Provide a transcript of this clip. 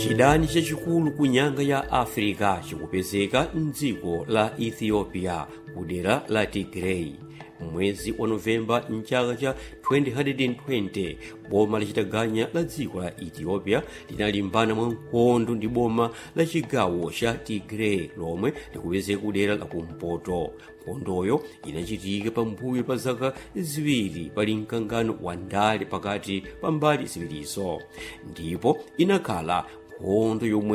chidani chachikulu ku nyanga ya africa chikupezeka mdziko la ethiopia kudera la tigray mwezi wa novemba mchaka cha 2020 boma lachitaganya la dziko la ethiopia linalimbana mwa nkhondo ndi boma la chigawo cha tigray lomwe likupezeka kudera la kumpoto nkhondoyo inachitika pambuyo pa zaka ziwiri pali mkangano wa ndale pakati pa mbali ziwirizo ndipo inakhala nkhondo yomwe